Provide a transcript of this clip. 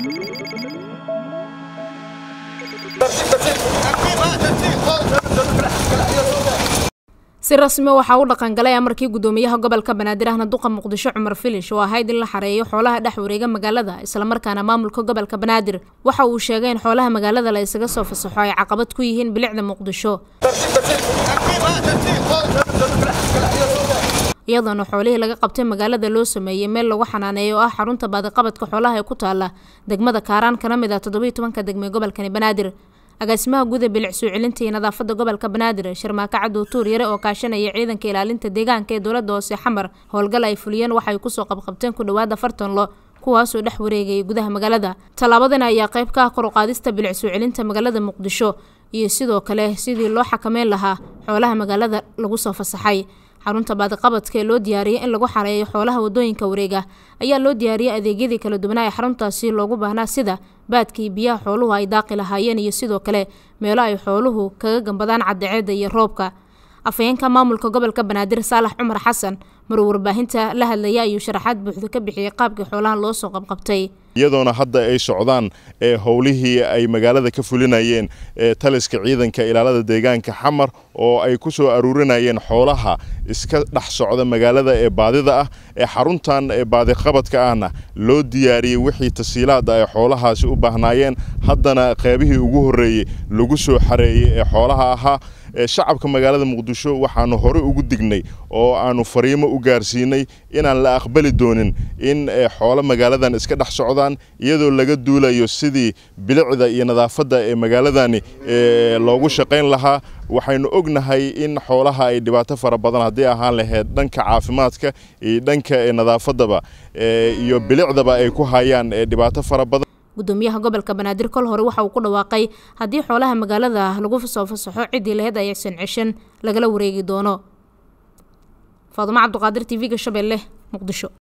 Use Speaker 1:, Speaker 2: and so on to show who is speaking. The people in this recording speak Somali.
Speaker 1: si rasmi waxaa u dhaqangalay amarkii gudoomiyaha gobolka banaadir ahna duqa muqdisho cumar filish oo ahayd in la xareeyo xoolaha dhex wareega magaalada islamarkaana maamulka gobolka banaadir waxa uu sheegay in xoolaha magaalada la isaga soo fasaxo ay caqabad ku yihiin bilicda muqdisho iyadoona xoolihii laga qabtay magaalada loo sameeyey meel lagu xanaaneeyo oo ah xarunta baadiqabadka xoolaha ee ku taala degmada kaaraan kana mid ah toddobiiy tobanka degme gobolkani banaadir agaasimaha guud ee bilic soo celinta iyo nadaafada gobolka banaadir sharmaako cadow tuur yare oo kaashanaya ciidanka ilaalinta deegaanka ee dowlada hoose xamar howlgal ay fuliyeen waxay kusoo qabqabteen ku dhawaada afartan lo kuwaasoo dhex wareegayay gudaha magaalada tallaabadan ayaa qayb ka ah kor u qaadista bilic soo celinta magaalada muqdisho iyo sidoo kale sidii loo xakameyn lahaa xoolaha magaalada lagu soo fasaxay xarunta baadiqabadka ee loo diyaariyay in lagu xareeyo xoolaha wadooyinka wareega ayaa loo diyaariyay adeegyadii kala duwanaa ee xaruntaasi loogu baahnaa sida baadkii biyaha xooluhu ay daaqi lahaayeen iyo sidoo kale meelo ay xooluhu kaga gambadaan caddaceedda iyo roobka afhayeenka maamulka gobolka banaadir saalax cumar xasan maruu warbaahinta la hadlaya ayuu sharaxaad buuxda ka bixiyey qaabkii xoolaha loo soo qabqabtay
Speaker 2: iyadoona hadda ay socdaan howlihii ay magaalada ka fulinayeen taliska ciidanka ilaalada deegaanka xamar oo ay ku soo aruurinayeen xoolaha iska dhex socda magaalada ee baadida ah ee xaruntan baadiqabadka ahna loo diyaariyey wixii tasiilaada ay xoolahaasi u baahnaayeen haddana qeybihii ugu horreeyey lagu soo xareeyey ee xoolaha ahaa shacabka magaalada muqdisho waxaanu hore ugu dignay oo aanu fariimo u gaarsiinay inaan la aqbali doonin in xoolo magaaladan iska dhex socdaan iyadoo laga duulayo sidii bilicda iyo nadaafadda ee magaaladani loogu shaqayn lahaa waxaynu ognahay in xoolaha ay dhibaato fara badan haddii ahaan lahayd dhanka caafimaadka iyo dhanka nadaafadaba iyo bilicdaba ay ku hayaan dhibaato fara badan
Speaker 1: gudoomiyaha gobolka banaadir kol hore waxa uu ku dhawaaqay haddii xoolaha magaalada lagu soo fasaxo ciddii laheyd aysan ceshan lagala wareegi doono faadumo cabduqaadir t v-ga shabeelle muqdisho